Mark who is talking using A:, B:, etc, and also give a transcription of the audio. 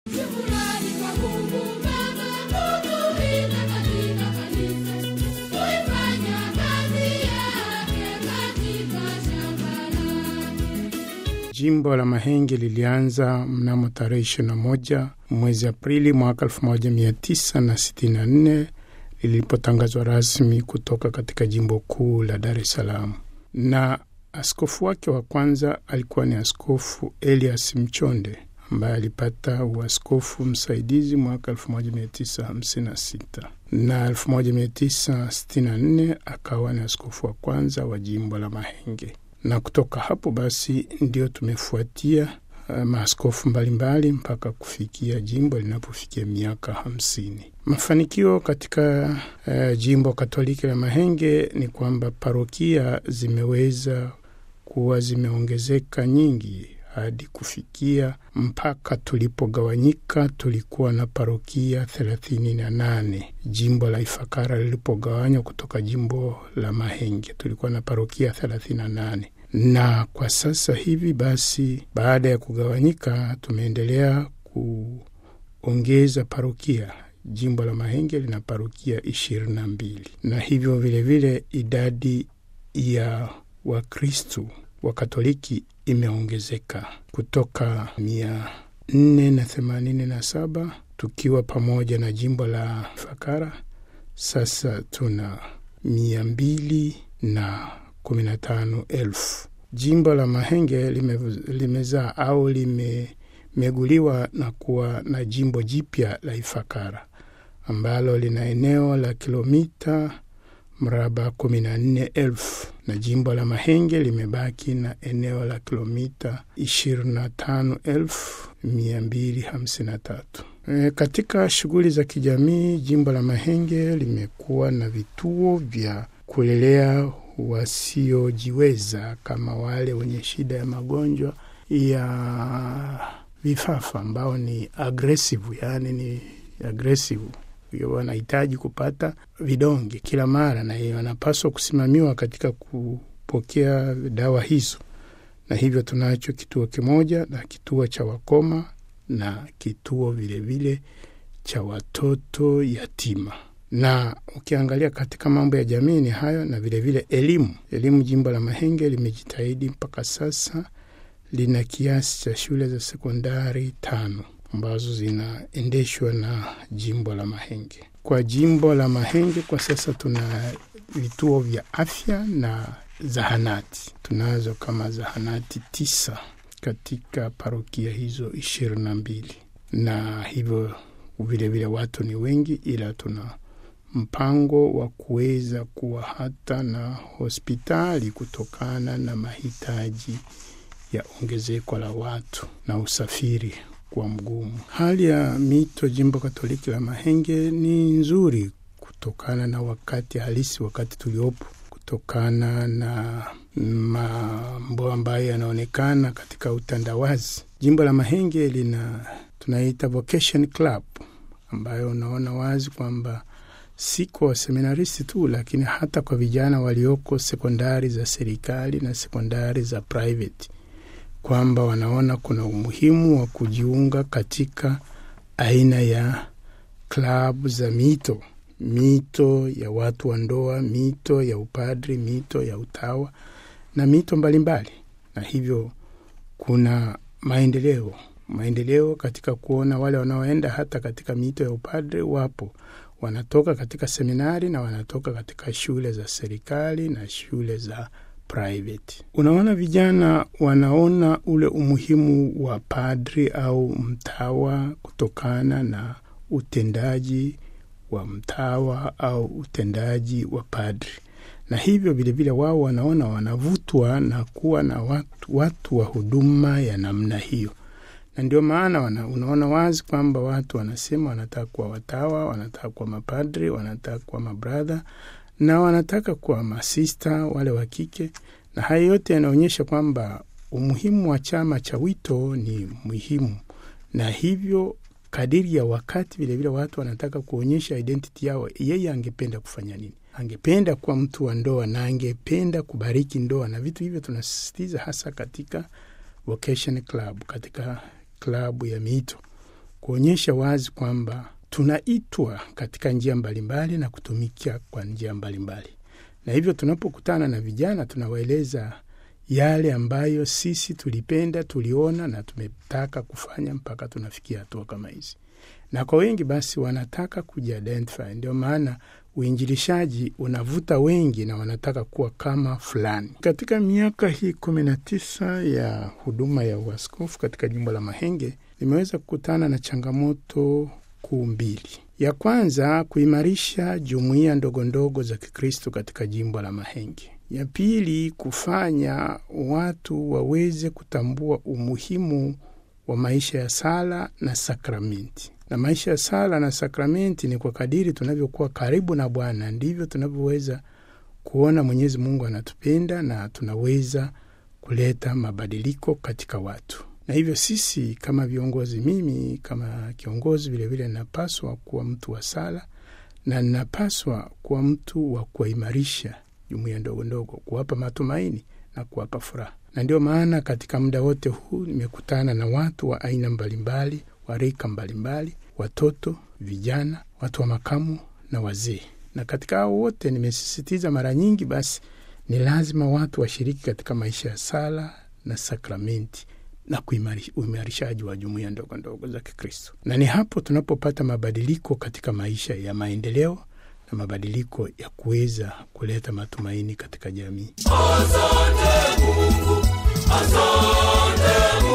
A: Shukrani kwa Mungu Baba kutulinda katika kanisa, kuifanya kazi yake katika shamba lake.
B: Jimbo la Mahenge lilianza mnamo tarehe 21 mwezi Aprili mwaka 1964 lilipotangazwa rasmi kutoka katika jimbo kuu la Dar es Salaam, na askofu wake wa kwanza alikuwa ni Askofu Elias Mchonde ambaye alipata uaskofu msaidizi mwaka 1956 na 1964 akawa ni askofu wa kwanza wa jimbo la Mahenge na kutoka hapo basi ndio tumefuatia uh, maaskofu mbalimbali mpaka kufikia jimbo linapofikia miaka hamsini. Mafanikio katika uh, jimbo Katoliki la Mahenge ni kwamba parokia zimeweza kuwa zimeongezeka nyingi hadi kufikia mpaka tulipogawanyika tulikuwa na parokia thelathini na nane. Jimbo la Ifakara lilipogawanywa kutoka jimbo la Mahenge tulikuwa na parokia thelathini na nane na kwa sasa hivi basi, baada ya kugawanyika, tumeendelea kuongeza parokia. Jimbo la Mahenge lina parokia ishirini na mbili na hivyo vilevile vile idadi ya Wakristu wa Katoliki imeongezeka kutoka mia nne na themanini na saba tukiwa pamoja na jimbo la Fakara. Sasa tuna mia mbili na kumi na tano elfu. Jimbo la Mahenge lime, limezaa au limemeguliwa na kuwa na jimbo jipya la Ifakara ambalo lina eneo la kilomita mraba kumi na nne elfu na jimbo la Mahenge limebaki na eneo la kilomita ishirini na tano elfu mia mbili hamsini na tatu. E, katika shughuli za kijamii jimbo la Mahenge limekuwa na vituo vya kulelea wasiojiweza kama wale wenye shida ya magonjwa ya vifafa ambao ni agresivu, yaani ni agresivu wanahitaji kupata vidonge kila mara, na wanapaswa kusimamiwa katika kupokea dawa hizo, na hivyo tunacho kituo kimoja na kituo cha wakoma na kituo vilevile vile cha watoto yatima na ukiangalia katika mambo ya jamii ni hayo, na vilevile elimu. Elimu, jimbo la Mahenge limejitahidi mpaka sasa lina kiasi cha shule za sekondari tano ambazo zinaendeshwa na jimbo la Mahenge. Kwa jimbo la Mahenge kwa sasa tuna vituo vya afya na zahanati. Tunazo kama zahanati tisa katika parokia hizo ishirini na mbili, na hivyo vilevile watu ni wengi, ila tuna mpango wa kuweza kuwa hata na hospitali kutokana na mahitaji ya ongezeko la watu na usafiri kwa mgumu. Hali ya mito jimbo Katoliki la Mahenge ni nzuri kutokana na wakati halisi, wakati tuliopo, kutokana na mambo ambayo yanaonekana katika utandawazi. Jimbo la Mahenge lina tunaita vocation club ambayo unaona wazi kwamba si kwa waseminaristi tu, lakini hata kwa vijana walioko sekondari za serikali na sekondari za private, kwamba wanaona kuna umuhimu wa kujiunga katika aina ya klabu za mito, mito ya watu wa ndoa, mito ya upadri, mito ya utawa na mito mbalimbali mbali. Na hivyo kuna maendeleo maendeleo katika kuona wale wanaoenda hata katika mito ya upadri wapo wanatoka katika seminari na wanatoka katika shule za serikali na shule za private. Unaona, vijana wanaona ule umuhimu wa padri au mtawa kutokana na utendaji wa mtawa au utendaji wa padri, na hivyo vilevile wao wanaona wanavutwa na kuwa na watu, watu wa huduma ya namna hiyo na ndio maana wana, unaona wazi kwamba watu wanasema wanataka kuwa watawa, wanataka kuwa mapadri, wanataka kuwa mabradha na wanataka kuwa masista wale wa kike, na haya yote yanaonyesha kwamba umuhimu wa chama cha wito ni muhimu, na hivyo kadiri ya wakati vilevile watu wanataka kuonyesha identity yao. Yeye angependa kufanya nini? Angependa kuwa mtu wa ndoa na angependa kubariki ndoa, na vitu hivyo tunasisitiza hasa katika vocation club, katika klabu ya mito kuonyesha wazi kwamba tunaitwa katika njia mbalimbali na kutumikia kwa njia mbalimbali, na hivyo tunapokutana na vijana tunawaeleza yale ambayo sisi tulipenda, tuliona na tumetaka kufanya mpaka tunafikia hatua kama hizi, na kwa wengi basi wanataka kujiidentify. Ndio maana uinjilishaji unavuta wengi na wanataka kuwa kama fulani. Katika miaka hii kumi na tisa ya huduma ya uaskofu katika jimbo la Mahenge, nimeweza kukutana na changamoto kuu mbili. Ya kwanza, kuimarisha jumuiya ndogo ndogo za Kikristo katika jimbo la Mahenge. Ya pili, kufanya watu waweze kutambua umuhimu wa maisha ya sala na sakramenti. Na maisha ya sala na sakramenti ni kwa kadiri tunavyokuwa karibu na Bwana ndivyo tunavyoweza kuona Mwenyezi Mungu anatupenda na tunaweza kuleta mabadiliko katika watu. Na hivyo sisi kama viongozi, mimi kama kiongozi vilevile ninapaswa kuwa mtu wa sala na ninapaswa kuwa mtu wa kuwaimarisha jumuiya ndogo ndogo, kuwapa matumaini na kuwapa furaha. Na ndio maana katika muda wote huu nimekutana na watu wa aina mbalimbali, wa rika mbalimbali, watoto, vijana, watu wa makamu na wazee. Na katika hao wote nimesisitiza mara nyingi, basi ni lazima watu washiriki katika maisha ya sala na sakramenti na uimarishaji wa jumuiya ndogo ndogo za Kikristo, na ni hapo tunapopata mabadiliko katika maisha ya maendeleo na mabadiliko ya kuweza kuleta matumaini katika jamii.
C: Asante Mungu, asante Mungu.